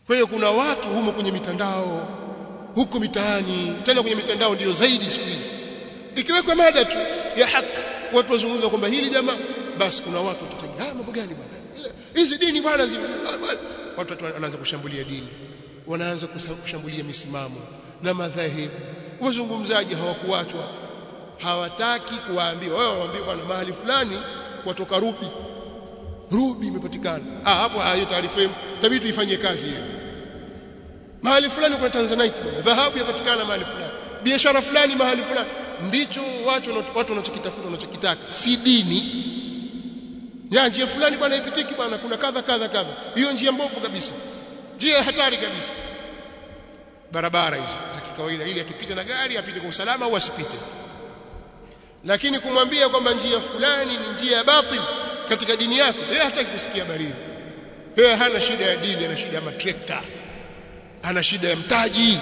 kwa hiyo kuna watu humo kwenye mitandao huko mitaani tena kwenye mitandao ndiyo zaidi siku hizi ikiwekwa mada tu ya haki watu wazungumza kwamba hili jamaa basi kuna watu watatajia ah mambo gani bwana hizi dini bwana watu wanaanza kushambulia dini wanaanza kushambulia misimamo na madhahibu wazungumzaji hawakuachwa hawataki kuwaambia wao waambie bwana mahali fulani watoka rubi rubi imepatikana ah hapo hiyo taarifa tabii tuifanyie kazi hiyo mahali fulani kwa Tanzanite bwana dhahabu yapatikana mahali fulani biashara fulani mahali fulani ndicho watu watu wanachokitafuta wanachokitaka si dini ya njia fulani bwana ipitiki bwana kuna kadha kadha kadha hiyo njia mbovu kabisa njia hatari kabisa barabara hizo za kikawaida ili akipita na gari apite kwa usalama au asipite lakini kumwambia kwamba njia fulani ni njia ya batil katika dini yako yeye hataki kusikia habari hiyo yeye hana shida ya dini ana shida ya matrekta ana shida ya mtaji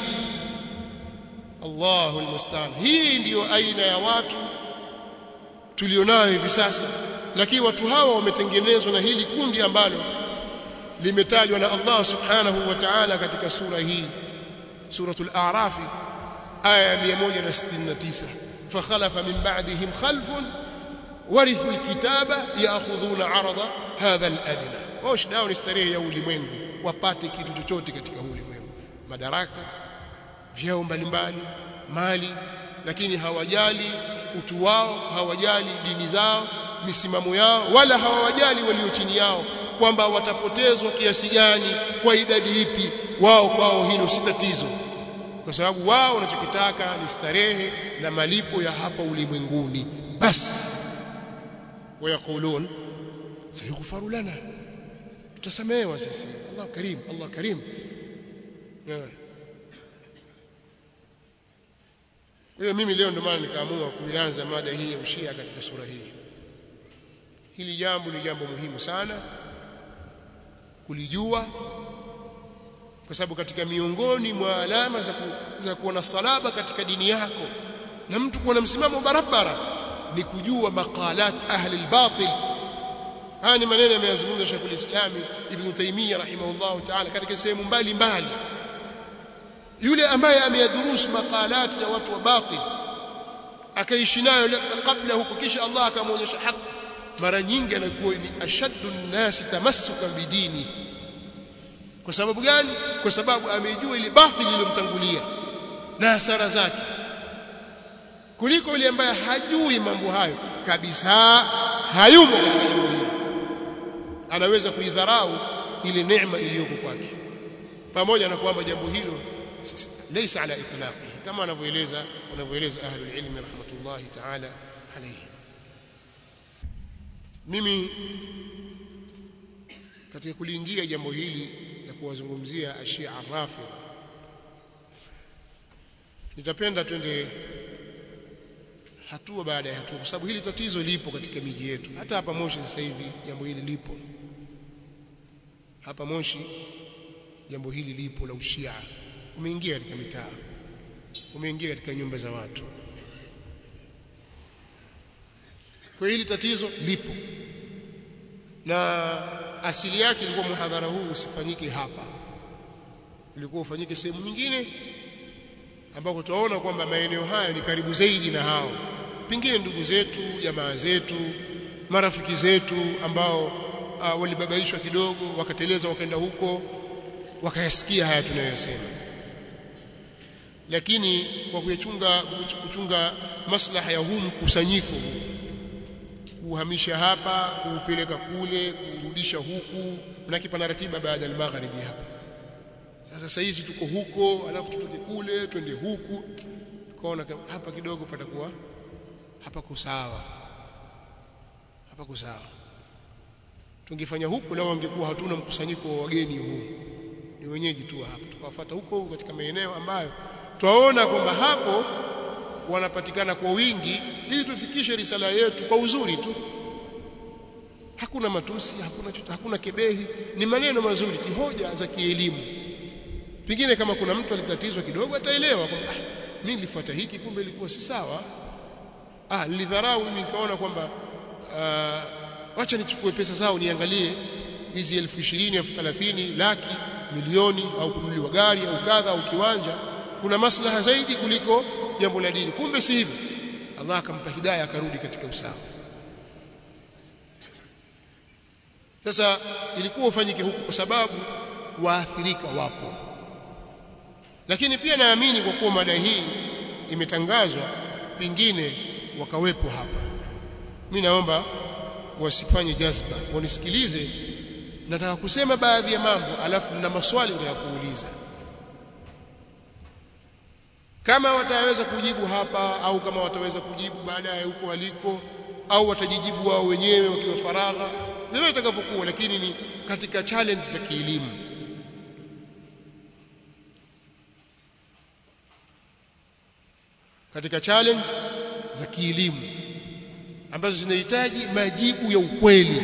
Allahu almustaan hii ndiyo aina ya watu tulionayo hivi sasa lakini watu hawa wametengenezwa na hili kundi ambalo limetajwa na Allah subhanahu wa ta'ala katika sura hii suratul a'raf aya 169 fakhalafa min ba'dihim khalfun warithu alkitaba ya'khudhuna 'arada hadha al-adna wao shida yao ni starehe ya ulimwengu wapate kitu chochote katika ulimwengu madaraka vyeo mbalimbali mali lakini hawajali utu wao hawajali dini zao misimamo yao wala hawajali walio chini yao kwamba watapotezwa kiasi gani kwa idadi ipi wao kwao hilo si tatizo kwa sababu wao wanachokitaka ni starehe na malipo ya hapa ulimwenguni basi wayakulun sayughfaru lana tutasamehewa sisi Allah karim Allah karim yeah. hiyo mimi leo ndio maana nikaamua kuianza mada hii ya ushia katika sura hii hili jambo ni jambo muhimu sana kulijua kwa sababu katika miongoni mwa alama za, ku, za kuona salaba katika dini yako na mtu kuwa na msimamo barabara ni kujua maqalat ahli albatil haya ni maneno yameyazungumza Sheikh al-Islam Ibn Taymiyyah rahimahullah ta'ala katika sehemu mbalimbali yule ambaye ameyadhurusu maqalat ya watu wa batil akaishi nayo kabla huko kisha Allah akamwonyesha haki mara nyingi anakuwa ni ashaddu nasi tamassukan bidini kwa sababu gani kwa sababu amejua ile batili iliyomtangulia na hasara zake kuliko yule ambaye hajui mambo hayo kabisa hayumo katika jambo hilo anaweza kuidharau ile neema iliyoko kwake pamoja na kwamba jambo hilo laysa ala itlaqi kama anavyoeleza wanavyoeleza ahlul ilmi rahmatullahi ta'ala alayhi mimi katika kuliingia jambo hili la kuwazungumzia ashia rafidha nitapenda twende hatua baada ya hatua kwa sababu hili tatizo lipo katika miji yetu hata hapa Moshi sasa hivi jambo hili lipo hapa Moshi jambo hili lipo la ushia umeingia katika mitaa umeingia katika nyumba za watu kwa hili tatizo lipo na asili yake ilikuwa muhadhara huu usifanyike hapa ilikuwa ufanyike sehemu nyingine ambako tutaona kwamba maeneo haya ni karibu zaidi na hao pengine ndugu zetu jamaa zetu marafiki zetu ambao uh, walibabaishwa kidogo wakateleza wakaenda huko wakayasikia haya tunayosema lakini kwa kuyachunga kuchunga maslaha ya huu mkusanyiko kuhamisha hapa kuupeleka kule kurudisha huku na kipana ratiba baada ya magharibi hapa sasa sasa hizi tuko huko alafu tutoke kule twende huku tukaona hapa kidogo patakuwa hapa kusawa hapa kusawa tungefanya huku na wangekuwa hatuna mkusanyiko wa wageni huu ni wenyeji tu hapa tukawafuata huko katika maeneo ambayo twaona kwamba hapo wanapatikana kwa wingi ili tufikishe risala yetu kwa uzuri tu hakuna matusi hakuna chuta, hakuna kebehi ni maneno mazuri ti hoja za kielimu pengine kama kuna mtu alitatizwa kidogo ataelewa kwamba ah, mimi nilifuata hiki kumbe ilikuwa si sawa ah nilidharau mimi nikaona kwamba uh, wacha nichukue pesa zao niangalie hizi elfu ishirini elfu thelathini laki milioni au kununuliwa gari au kadha au kiwanja kuna maslaha zaidi kuliko jambo la dini kumbe si hivyo Allah akampa hidayah akarudi katika usawa sasa ilikuwa ufanyike huku kwa sababu waathirika wapo lakini pia naamini kwa kuwa mada hii imetangazwa pengine wakawepo hapa mimi naomba wasifanye jazba wanisikilize nataka kusema baadhi ya mambo alafu na maswali ndio ya kuuliza kama wataweza kujibu hapa au kama wataweza kujibu baadaye huko waliko au watajijibu wao wenyewe wakiwa faragha vile itakapokuwa lakini ni katika challenge za kielimu katika challenge za kielimu ambazo zinahitaji majibu ya ukweli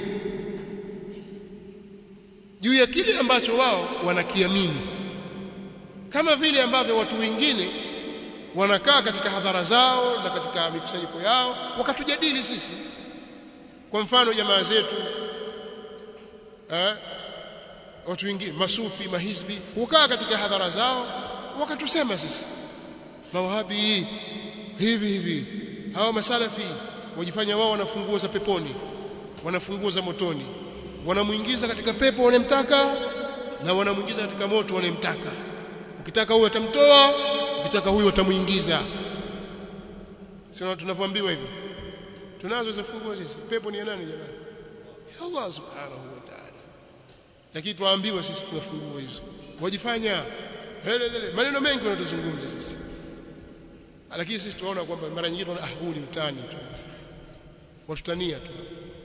juu ya kile ambacho wao wanakiamini kama vile ambavyo watu wengine wanakaa katika hadhara zao na katika mikusanyiko yao wakatujadili sisi kwa mfano jamaa zetu eh, watu wengine masufi mahizbi hukaa katika hadhara zao wakatusema sisi mawahabi hivi hivi hawa masalafi wajifanya wao wanafunguo za peponi wanafunguo za motoni wanamuingiza katika pepo wanemtaka na wanamuingiza katika moto wanemtaka ukitaka huyo atamtoa ukitaka huyo atamuingiza sio tunavyoambiwa hivyo tunazo hizo funguo sisi pepo ni ya nani jamani ya Allah subhanahu wa ta'ala lakini tuambiwa sisi tuna funguo hizo wajifanya helelele maneno mengi wanatuzungumza sisi lakini sisi tunaona kwamba mara nyingine tunaona ah huu ni utani tu watutania tu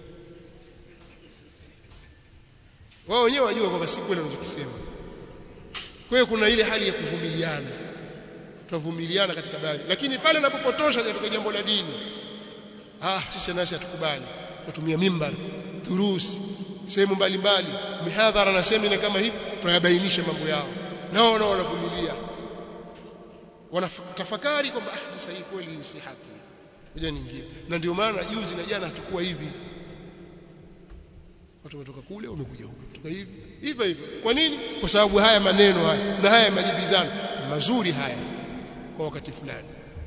wao wenyewe wajua kwamba si kweli wanachokisema kwa hiyo kuna ile hali ya kuvumiliana tutavumiliana katika baadhi lakini pale unapopotosha katika jambo la dini ah sisi nasi hatukubali tutumia mimbar durusi sehemu mbalimbali mihadhara na semina kama hivi tunayabainisha mambo yao nao nao wanavumilia wanatafakari kwamba ah sasa hii kweli si haki ngoja niingie na ndio maana juzi na jana hatakuwa hivi watu wametoka kule wamekuja huku kutoka hivi hivyo hivyo kwa nini kwa sababu haya maneno haya na haya majibizano mazuri haya kwa wakati fulani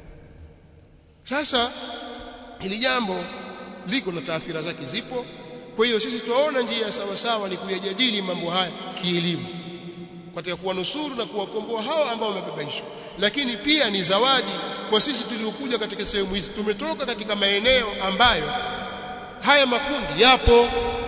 sasa hili jambo liko na taathira zake zipo kwa hiyo sisi tuwaona njia sawa sawa ni kuyajadili mambo haya kielimu katika kuwanusuru na kuwakomboa hao ambao wamebabaishwa lakini pia ni zawadi kwa sisi tuliokuja katika sehemu hizi tumetoka katika maeneo ambayo haya makundi yapo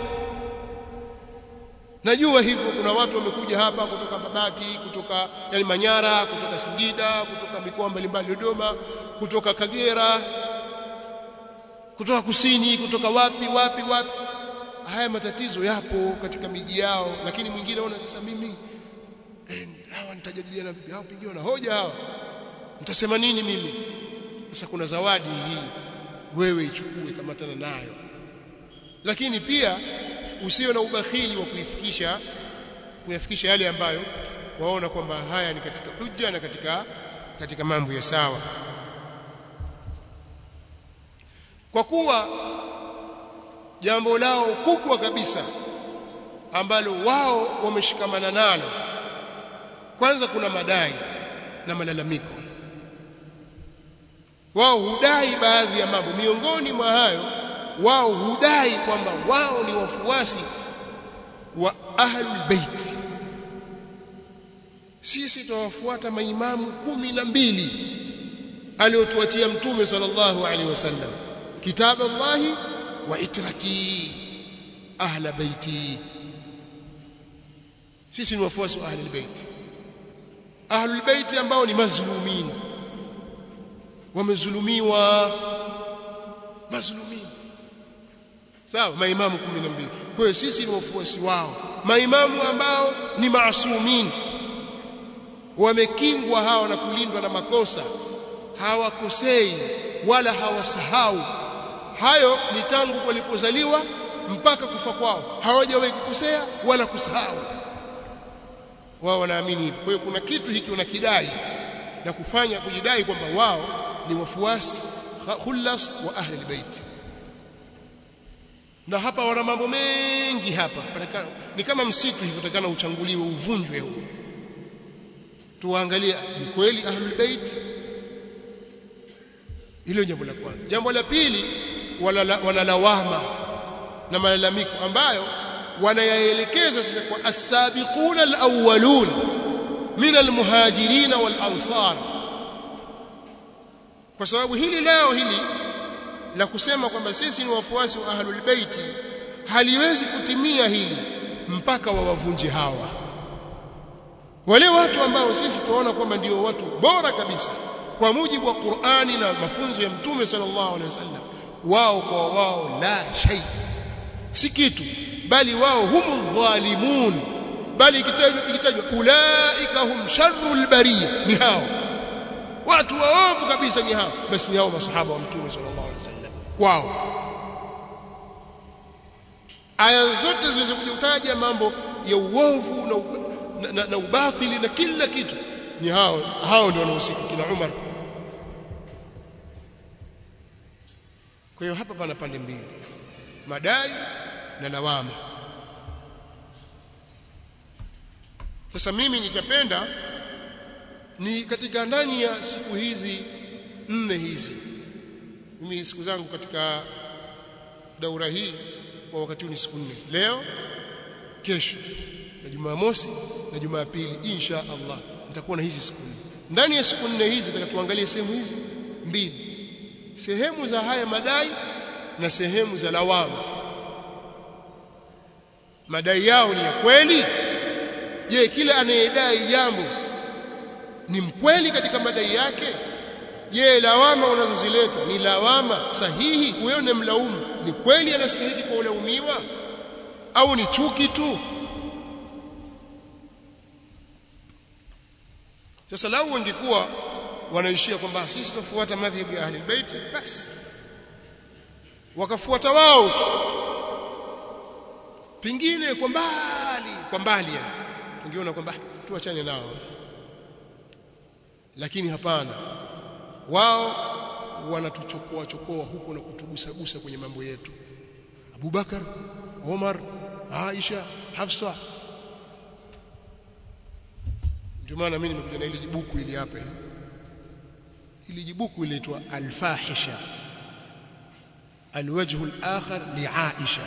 najua hivyo kuna watu wamekuja hapa kutoka Babati kutoka yani Manyara kutoka Singida kutoka mikoa mbalimbali Dodoma kutoka Kagera kutoka kusini kutoka wapi wapi wapi haya matatizo yapo katika miji yao lakini mwingine aona sasa mimi eh, hawa nitajadiliana vipi hao pengine wana hoja hawa mtasema nini mimi sasa kuna zawadi hii wewe ichukue kamatana nayo lakini pia usiwe na ubakhili wa kuifikisha kuyafikisha yale ambayo waona kwamba haya ni katika hujja na katika katika mambo ya sawa kwa kuwa jambo lao kubwa kabisa ambalo wao wameshikamana nalo kwanza kuna madai na malalamiko wao hudai baadhi ya mambo miongoni mwa hayo wao hudai kwamba wao ni wafuasi wa ahlul bait sisi tuwafuata maimamu kumi na mbili aliotuachia mtume sallallahu alaihi wasallam kitab Allah wa itrati ahla baiti sisi ni wafuasi wa ahlul bait ahlul bait ambao ni mazlumin wamezulumiwa mazlumin sawa maimamu 12 kwa hiyo sisi ni wafuasi wao maimamu ambao ni maasumin wamekingwa hawa na kulindwa na makosa hawakosei wala hawasahau hayo ni tangu walipozaliwa mpaka kufa kwao hawajawahi kukosea wala kusahau wao wanaamini hivyo kwa hiyo kuna kitu hiki wanakidai na kufanya kujidai kwamba wao ni wafuasi khullas wa ahli albayt na hapa wana mambo mengi hapa patakana, ni kama msitu hivyo takana uchanguliwe uvunjwe huu tuangalie ni kweli ahlul bait hilo jambo la kwanza jambo la pili wanalawama na malalamiko ambayo wanayaelekeza sasa kwa as-sabiquna al-awwalun min al-muhajirin wal-ansar kwa sababu hili leo hili la kusema kwamba sisi ni wafuasi wa ahlul baiti haliwezi kutimia hili mpaka wawavunje hawa wale watu ambao sisi tunaona kwamba ndio watu bora kabisa kwa mujibu wa Qur'ani na mafunzo ya Mtume sallallahu alaihi wasallam wao kwa wao la shay si kitu bali wao humu dhalimun bali ikitajwa ulaika hum sharrul bariya ni hao watu waovu kabisa ni hao basi ni hao masahaba wa Mtume sallallahu alaihi wasallam kwao aya zote zilizokuja kutaja mambo ya uovu na na, na, na ubatili na kila kitu ni hao hao ndio wanahusika kina Umar kwa hiyo hapa pana pande mbili madai na lawama sasa mimi nitapenda ni katika ndani ya siku hizi nne hizi mimi siku zangu katika daura hii kwa wakati huu ni siku nne leo kesho na Jumamosi na Jumapili insha Allah nitakuwa na hizi siku nne ndani ya siku nne hizi nataka tuangalie sehemu hizi mbili sehemu za haya madai na sehemu za lawama madai yao ni ya kweli je kila anayedai jambo ni mkweli katika madai yake je lawama unazozileta ni lawama sahihi wewe ni mlaumu ni kweli anastahili kulaumiwa au ni chuki tu sasa lau wangekuwa wanaishia kwamba sisi tufuata madhhabu ya ahli bait basi wakafuata wao tu pingine kwa mbali kwa mbali yani tungeona kwamba tuachane nao lakini hapana wao wanatuchokoa chokoa huko na kutugusagusa kwenye mambo yetu Abubakar Omar Aisha Hafsa ndio maana mimi nimekuja na ile jibuku ili hapa ili jibuku inaitwa al-fahisha الوجه الآخر لعائشة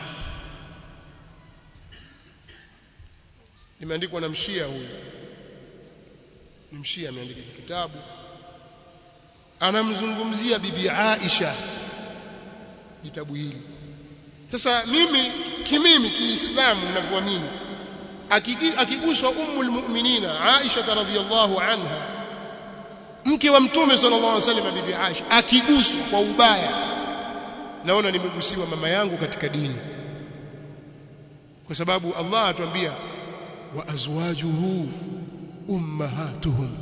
limeandikwa na mshia huyu ni mshia ameandika kitabu anamzungumzia bibi Aisha kitabu hili sasa mimi kimimi kiislamu ninavyoamini akiguswa ummul mu'minina Aisha radhiyallahu anha mke wa mtume sallallahu alaihi wasallam bibi Aisha akiguswa kwa ubaya naona nimegusiwa mama yangu katika dini kwa sababu Allah atuambia wa azwajuhu ummahatuhum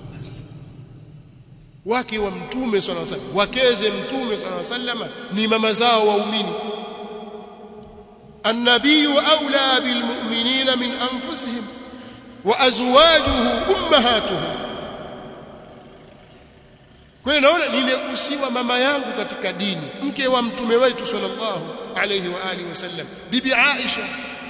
wake wa mtume sallallahu alaihi wasallam wakeze mtume sallallahu alaihi wasallam ni mama zao waumini النبي أولى بالمؤمنين من أنفسهم وأزواجه أمهاتهم kwa hiyo naona nimegusiwa mama yangu katika dini mke wa mtume wetu sallallahu alayhi wa alihi wasallam bibi Aisha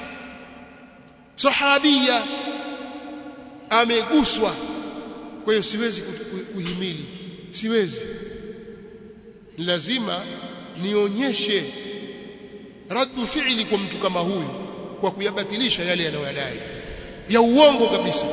sahabia ameguswa kwa hiyo siwezi kuhimili siwezi lazima nionyeshe raddu fi'li kwa mtu kama huyu kwa kuyabatilisha yale yanayodai ya uongo kabisa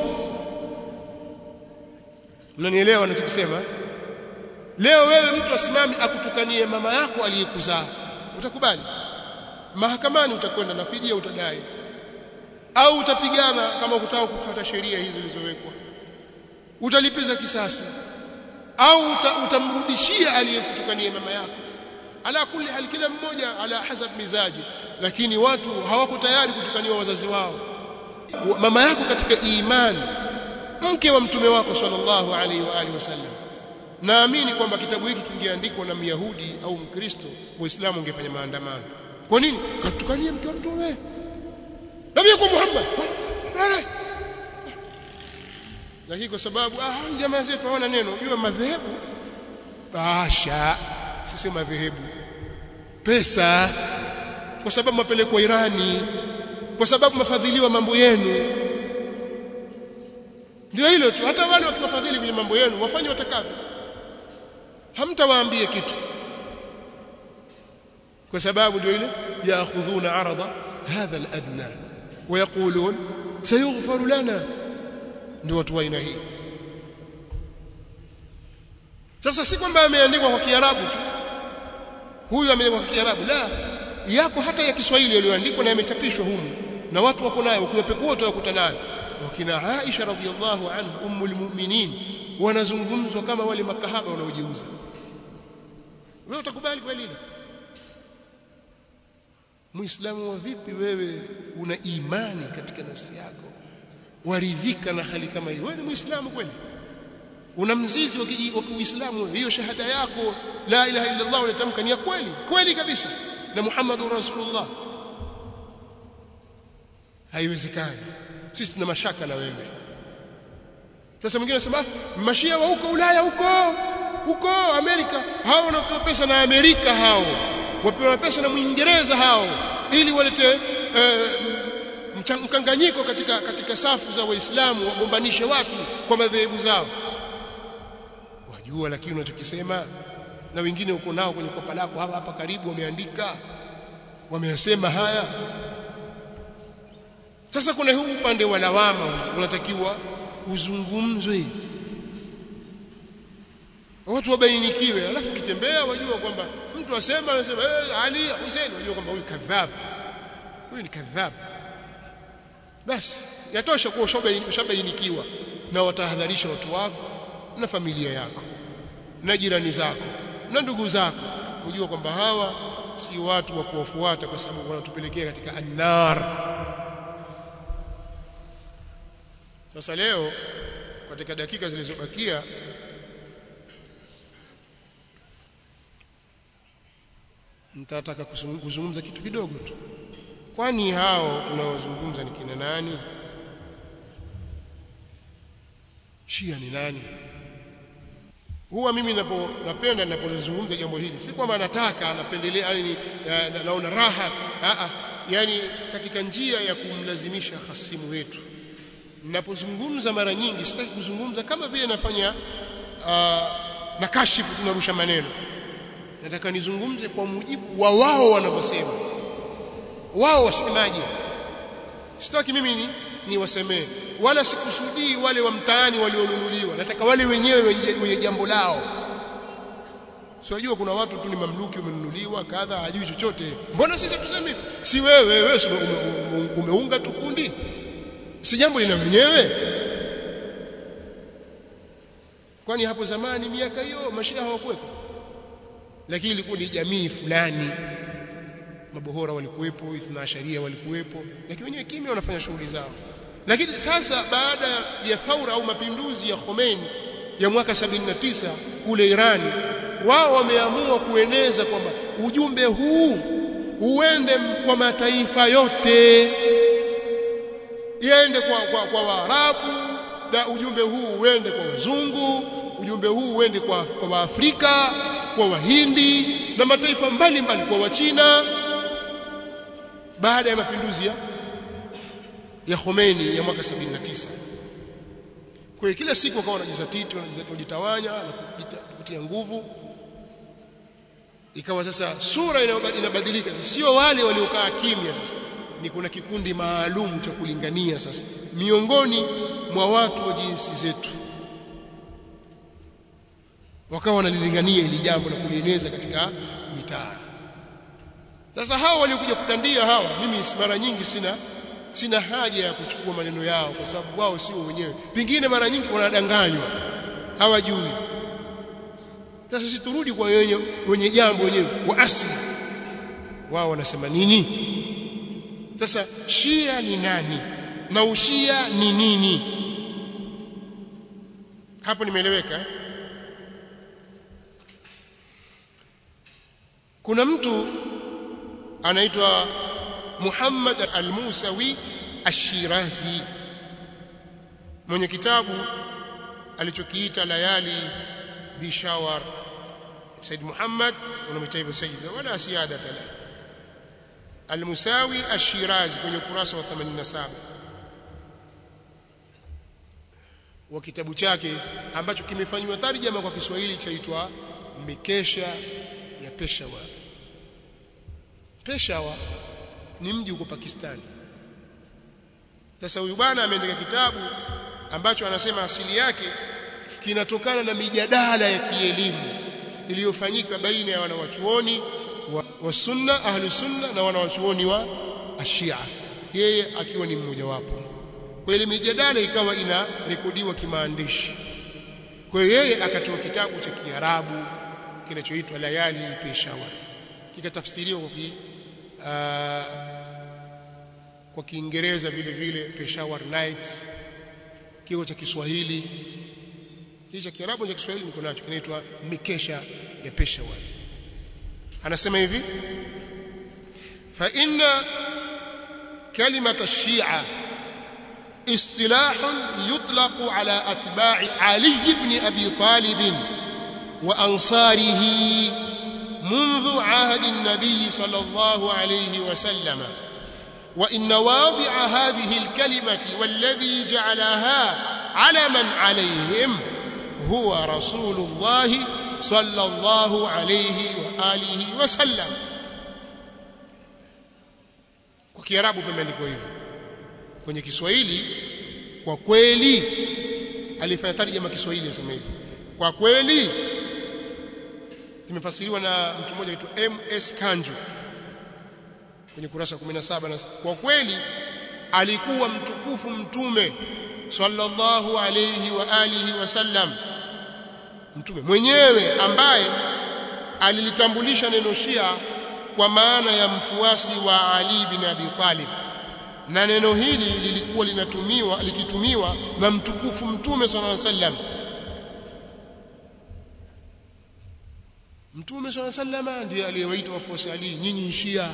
mnanielewa ninachosema leo wewe mtu asimami akutukanie mama yako aliyekuzaa utakubali mahakamani utakwenda na fidia utadai au utapigana kama ukitaka kufuata sheria hizo zilizowekwa utalipiza kisasi au uta, utamrudishia aliyekutukania mama yako ala kulli hal kila mmoja ala hasab mizaji lakini watu hawako tayari kutukaniwa wazazi wao mama yako katika imani mke wa mtume wako sallallahu alaihi wa alihi wasallam naamini kwamba kitabu hiki kingeandikwa na myahudi au mkristo waislamu ungefanya maandamano kwa nini katukania mke wa mtume nabii kwa Muhammad lakini kwa sababu ah jamaa zetu hawana neno jua madhehebu basha sisi madhehebu pesa kwa sababu mapelekwa Irani kwa sababu mafadhiliwa mambo yenu ndio hilo tu hata wale wakiwafadhili kwenye mambo yenu wafanye watakavyo hamtawaambie kitu kwa sababu ndio ile yaakhudhuna arada hadha aladna ويقولون سيغفر لنا ndio watu wa aina hii sasa si kwamba ameandikwa kwa Kiarabu tu huyu ameandikwa kwa Kiarabu la yako hata ya Kiswahili yaliyoandikwa na yamechapishwa humu na watu wako nayo ukiyapekua utakuta nayo wakina Aisha radhiallahu anha ummul mu'minin wanazungumzwa kama wale makahaba wanaojiuza wewe utakubali kweli Muislamu wa vipi wewe una imani katika nafsi yako waridhika na hali kama hiyo wewe ni Muislamu kweli una mzizi wa Kiislamu hiyo shahada yako la ilaha illa Allah unatamka ni ya kweli kweli kabisa na Muhammadur Rasulullah haiwezekani sisi tuna mashaka na wewe sasa mwingine anasema mashia wa huko Ulaya huko huko Amerika hao wanapewa pesa na Amerika hao wapewa pesa na Mwingereza hao ili walete eh, mkanganyiko katika katika safu za Waislamu wagombanishe watu kwa madhehebu zao wajua lakini unachokisema na wengine uko nao kwenye kopa lako hapa hapa karibu wameandika wameyasema haya sasa kuna huu upande wa lawama unatakiwa uzungumzwe watu wabainikiwe alafu kitembea wajua kwamba mtu asema anasema eh Ali Hussein wajua kwamba huyu kadhab huyu ni kadhab basi yatosha kuwa ushabainikiwa na watahadharisha watu wako na familia yako na jirani zako na ndugu zako unajua kwamba hawa si watu wa kuwafuata kwa sababu wanatupelekea katika annar sasa leo katika dakika zilizobakia nitataka kuzungumza kitu kidogo tu kwani hao tunaozungumza ni kina nani Shia ni nani huwa mimi napo napenda ninapozungumza jambo hili si kwamba nataka napendelea yani na, na, naona raha a yani katika njia ya kumlazimisha hasimu wetu ninapozungumza mara nyingi sitaki kuzungumza kama vile nafanya uh, na kashifu tunarusha maneno nataka nizungumze kwa mujibu wa wao wanavyosema wao wasemaje sitaki mimi ni niwasemee wala sikusudii wale wa mtaani walionunuliwa nataka wale wenyewe wenye jambo lao Siwajua kuna watu tu ni mamluki umenunuliwa kadha hajui chochote. Mbona sisi tuseme si wewe wewe ume, umeunga tu kundi? Si jambo lina wenyewe? Kwani hapo zamani miaka hiyo mashia hawakuwepo? Lakini ilikuwa ni jamii fulani. Mabohora walikuwepo, ithna sharia walikuwepo, lakini wenyewe kimya wanafanya shughuli zao. Lakini sasa baada ya thaura au mapinduzi ya Khomeini ya mwaka 79 kule Irani wao wameamua kueneza kwamba ujumbe huu uende kwa mataifa yote iende kwa, kwa, kwa Waarabu na ujumbe huu uende kwa wazungu ujumbe huu uende kwa, kwa Waafrika kwa Wahindi na mataifa mbalimbali kwa Wachina baada ya mapinduzi ya, ya Khomeini ya mwaka 79 kwa hiyo kila siku wakawa wanajizatiti wanajitawanya na kutia nguvu ikawa sasa sura inabadilika sio wale waliokaa kimya sasa ni kuna kikundi maalum cha kulingania sasa miongoni mwa watu wa jinsi zetu wakawa wanalilingania ili jambo na kulieneza katika mitaa sasa hao waliokuja kudandia hawa mimi mara nyingi sina sina haja ya kuchukua maneno yao kwa sababu wao sio wenyewe pengine mara nyingi wanadanganywa hawajui sasa sisi turudi kwa wenye, wenye jambo wenyewe wa asili wao wanasema nini sasa shia ni nani na ushia ni nini hapo nimeeleweka eh? kuna mtu anaitwa Muhammad al-Musawi ash-Shirazi mwenye kitabu alichokiita Layali bishawar Said Muhammad unamwita hivyo Said wala siada tala Al-Musawi Ash-Shirazi kwenye ukurasa wa 87 wa kitabu chake ambacho kimefanywa tarjama kwa Kiswahili chaitwa Mikesha ya Peshawar. Peshawar ni mji uko Pakistani. Sasa huyu bwana ameandika kitabu ambacho anasema asili yake kinatokana na mijadala ya kielimu iliyofanyika baina ya wanawachuoni wa, wa sunna ahli sunna na wanawachuoni wa ashia yeye akiwa ni mmoja wapo kwa ile mijadala ikawa ina rekodiwa kimaandishi kwa hiyo yeye akatoa kitabu cha Kiarabu kinachoitwa Layali Peshawar kikatafsiriwa kwa ki, uh, kwa Kiingereza vile vile Peshawar Nights kiko cha Kiswahili hii cha Kiarabu cha Kiswahili niko nacho kinaitwa Mikesha ya Peshawar anasema hivi fa inna كلمة الشيعة اصطلاح يطلق على أتباع علي بن أبي طالب وأنصاره منذ عهد النبي صلى الله عليه وسلم وإن واضع هذه الكلمة والذي جعلها علما عليهم هو رسول الله صلى الله عليه وآله وسلم kwa Kiarabu pameandikwa hivyo kwenye Kiswahili kwa kweli alifanya tarjama Kiswahili asema hivyo kwa kweli imefasiriwa na mtu mmoja aitwa MS Kanju kwenye kurasa 17 na kwa kweli alikuwa mtukufu mtume sallallahu alayhi wa alihi wasallam mtume mwenyewe ambaye alilitambulisha neno Shia kwa maana ya mfuasi wa Ali bin Abi Talib na neno hili lilikuwa linatumiwa likitumiwa na mtukufu mtume sallallahu alaihi wasallam mtume sallallahu alaihi wasallam ndiye aliyewaita wafuasi Ali nyinyi Shia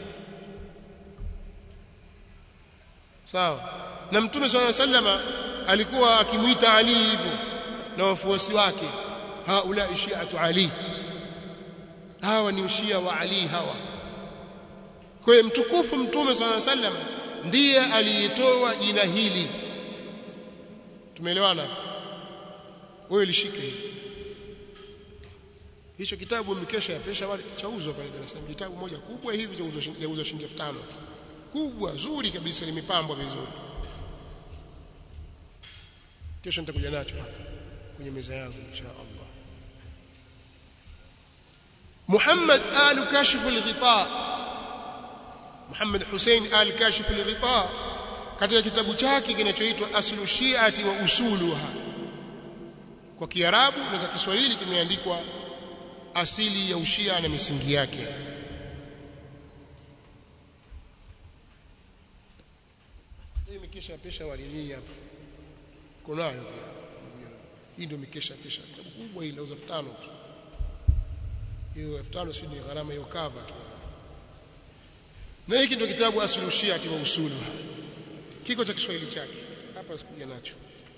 sawa na mtume sallallahu alaihi wasallam alikuwa akimuita Ali hivyo na wafuasi wake haula shi'atu Ali hawa ni ushia wa Ali hawa kwa hiyo mtukufu mtume swalla sallam ndiye aliyetoa jina hili tumeelewana wewe lishike hili hicho kitabu mkesha ya pesha wale chauzwa pale Dar es Salaam kitabu moja kubwa hivi chauzwa shilingi 5000 kubwa zuri kabisa limepambwa vizuri kesho nitakuja nacho hapa kwenye meza yangu insha Allah محمد آل كاشف الغطاء محمد حسين آل كاشف الغطاء katika kitabu chake kinachoitwa aslu shiati wa usuluha kwa kiarabu na kwa kiswahili kimeandikwa asili ya ushia na misingi yake hii mikesha pesha walini hapa kunayo pia hii ndio mikesha pesha kitabu kubwa hili lauza 5000 tu hiyo 5000 si ni gharama hiyo cover tu na hiki ndio kitabu aslu shiati wa usulu kiko cha Kiswahili chake hapa sikuja nacho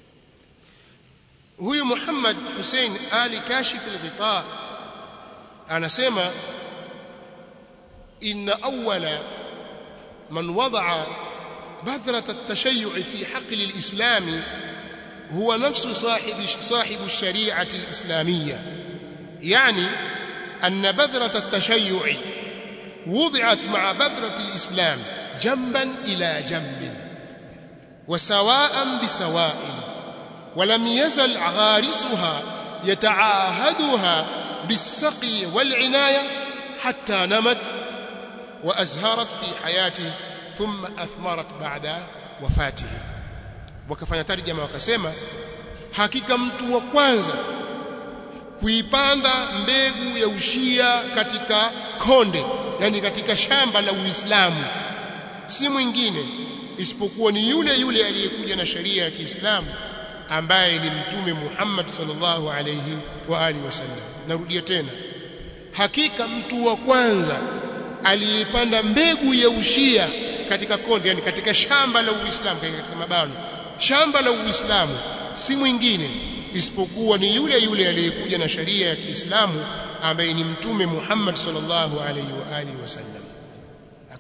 huyu Muhammad Hussein Ali Kashif al-Ghita anasema inna awwala man wada'a بذرة التشيع في حقل الإسلام هو نفس صاحب صاحب الشريعة الإسلامية يعني أن بذرة التشيع وضعت مع بذرة الإسلام جنبا إلى جنب وسواء بسواء ولم يزل غارسها يتعاهدها بالسقي والعناية حتى نمت وأزهرت في حياته ثم أثمرت بعد وفاته wakafanya tarjama wakasema hakika mtu wa kwanza kuipanda mbegu ya ushia katika konde yani katika shamba la Uislamu si mwingine isipokuwa ni yule yule aliyekuja na sheria ya Kiislamu ambaye ni mtume Muhammad sallallahu alayhi wa alihi wasallam narudia tena hakika mtu wa kwanza aliyepanda mbegu ya ushia katika konde yani katika shamba la Uislamu katika mabano shamba la Uislamu si mwingine isipokuwa ni yule yule aliyekuja na sharia ya Kiislamu ambaye ni mtume Muhammad sallallahu alaihi wa alihi wasallam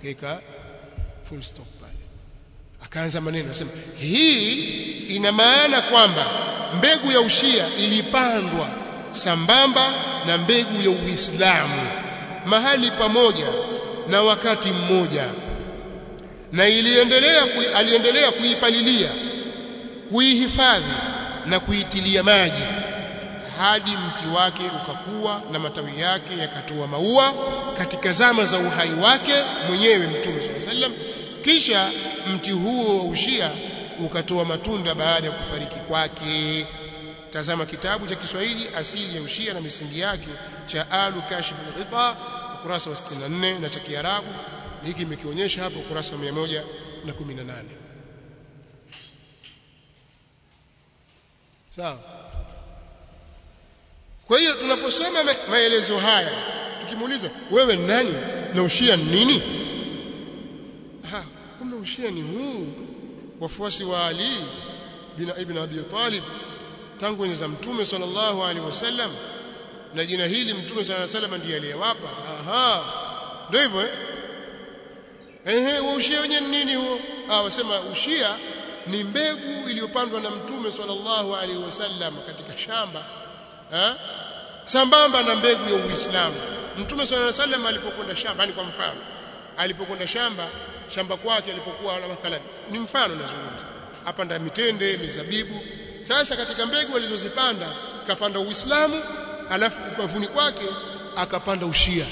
akaweka full stop pale akaanza maneno anasema hii ina maana kwamba mbegu ya ushia ilipandwa sambamba na mbegu ya Uislamu mahali pamoja na wakati mmoja na iliendelea kui, aliendelea kuipalilia kuihifadhi na kuitilia maji hadi mti wake ukakua na matawi yake yakatoa maua katika zama za uhai wake mwenyewe Mtume swalla sallam kisha mti huo wa ushia ukatoa matunda baada ya kufariki kwake tazama kitabu cha Kiswahili asili ya ushia na misingi yake cha Alu Kashif al-Ghita ukurasa wa 64 na cha Kiarabu hiki imekionyesha hapo ukurasa wa 118 sawa kwa hiyo tunaposoma maelezo haya tukimuuliza wewe ni nani na ushia ni nini ha kumbe ushia ni huu wafuasi wa Ali bin Ibn Abi Talib tangu enzi za Mtume sallallahu alaihi wasallam na jina hili Mtume sallallahu alaihi wasallam ndiye aliyewapa aha ndio hivyo eh ehe ushia wenyewe ni nini huo ah wasema ushia ni mbegu iliyopandwa na Mtume sallallahu alaihi wasallam katika shamba eh sambamba na mbegu ya Uislamu Mtume sallallahu alaihi wasallam alipokwenda shamba yani kwa mfano alipokwenda shamba shamba kwake alipokuwa na mathalan ni mfano nazungumza apanda mitende mizabibu sasa katika mbegu alizozipanda kapanda Uislamu alafu upavuni kwake akapanda ushia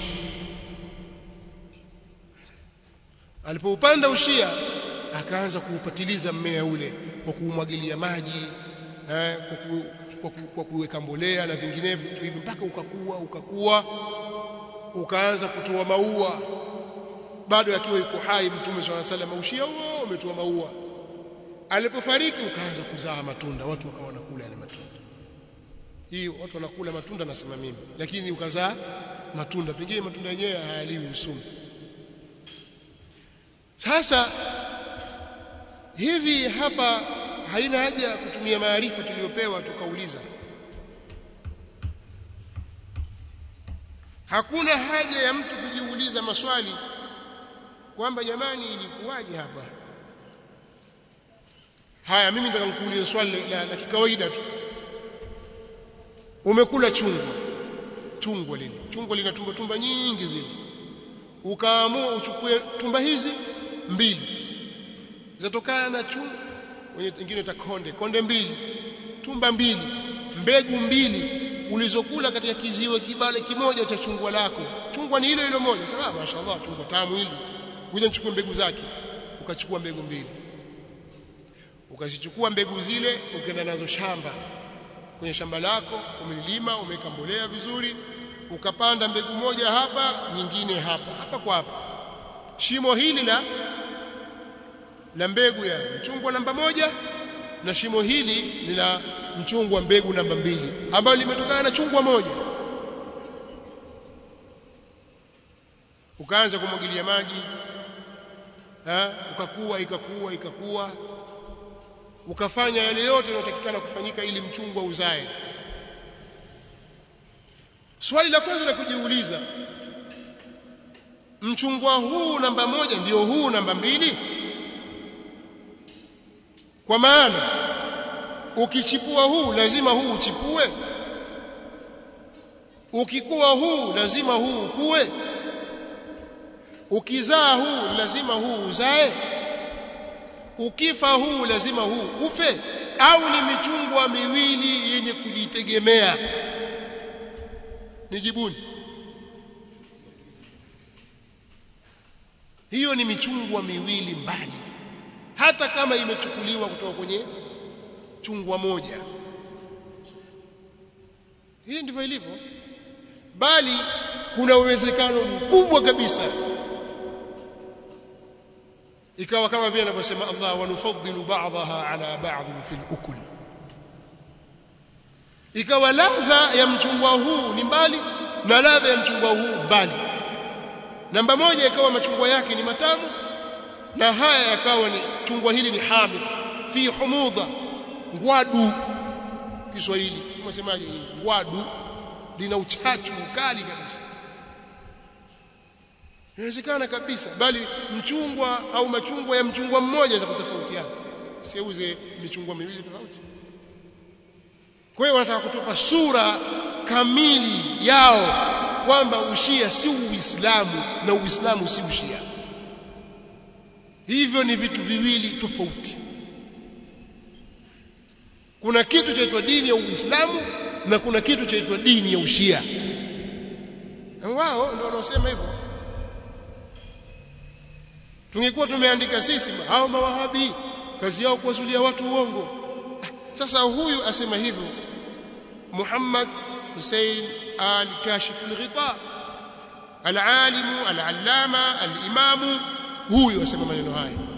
alipoupanda ushia akaanza kuupatiliza mmea ule kwa kuumwagilia maji eh, kwa, ku, kwa, ku, kwa kuweka mbolea na vinginevyo hivi mpaka ukakua ukakua ukaanza kutoa maua bado akiwa yuko hai mtume swalla sallam ushia huo umetoa maua alipofariki ukaanza kuzaa matunda watu wakawa wanakula yale matunda hii watu wanakula matunda nasema mimi lakini ukazaa matunda pengine matunda yenyewe hayaliwi usumu sasa hivi hapa haina haja ya kutumia maarifa tuliyopewa tukauliza hakuna haja ya mtu kujiuliza maswali kwamba jamani ilikuwaje hapa haya mimi nataka nikuulize swali la, la kikawaida tu umekula chungwa chungwa lile chungwa lina tumba tumba nyingi zile ukaamua uchukue tumba hizi mbili zatokana na chungwa wenye wengine takonde konde mbili tumba mbili mbegu mbili ulizokula katika kiziwe kibale kimoja cha chungwa lako chungwa ni hilo hilo moja sababu mashaallah chungwa tamu hili kuja nichukue mbegu zake ukachukua mbegu mbili ukazichukua mbegu zile ukaenda nazo shamba kwenye shamba lako umelilima umeweka mbolea vizuri ukapanda mbegu moja hapa nyingine hapa hapa kwa hapa shimo hili la la mbegu ya mchungwa namba moja na shimo hili ni la mchungwa mbegu namba mbili ambayo limetokana na chungwa moja ukaanza kumwagilia maji ha? ukakua ikakua ikakua ukafanya yale yote yanayotakikana kufanyika ili mchungwa uzae swali la kwanza la kujiuliza mchungwa huu namba moja ndio huu namba mbili kwa maana ukichipua huu lazima huu uchipue ukikua huu lazima huu ukue ukizaa huu lazima huu uzae ukifa huu lazima huu ufe au ni michungwa miwili yenye kujitegemea nijibuni hiyo ni michungwa miwili mbali hata kama imechukuliwa kutoka kwenye chungwa moja hii ndivyo ilivyo bali kuna uwezekano mkubwa kabisa ikawa kama vile anavyosema Allah wanufaddilu ba'daha ala ba'd fil ukul ikawa ladha ya mchungwa huu ni mbali na ladha ya mchungwa huu mbali namba moja ikawa machungwa yake ni matamu na haya yakawa ni chungwa hili ni hamid fi humudha ngwadu Kiswahili unasemaje ngwadu lina uchachu mkali kabisa inawezekana kabisa bali mchungwa au machungwa ya mchungwa mmoja za kutofautiana siuze michungwa miwili tofauti kwa hiyo wanataka kutupa sura kamili yao kwamba ushia si uislamu na uislamu si ushia hivyo ni vitu viwili tofauti kuna kitu chaitwa dini ya uislamu na kuna kitu chaitwa dini ya ushia na wao ndio wanaosema hivyo tungekuwa tumeandika sisi hao mawahabi kazi yao kuwazulia watu uongo sasa huyu asema hivyo Muhammad Hussein al-Kashif al-Ghita al-alim al-allama al-imam huyu asema maneno haya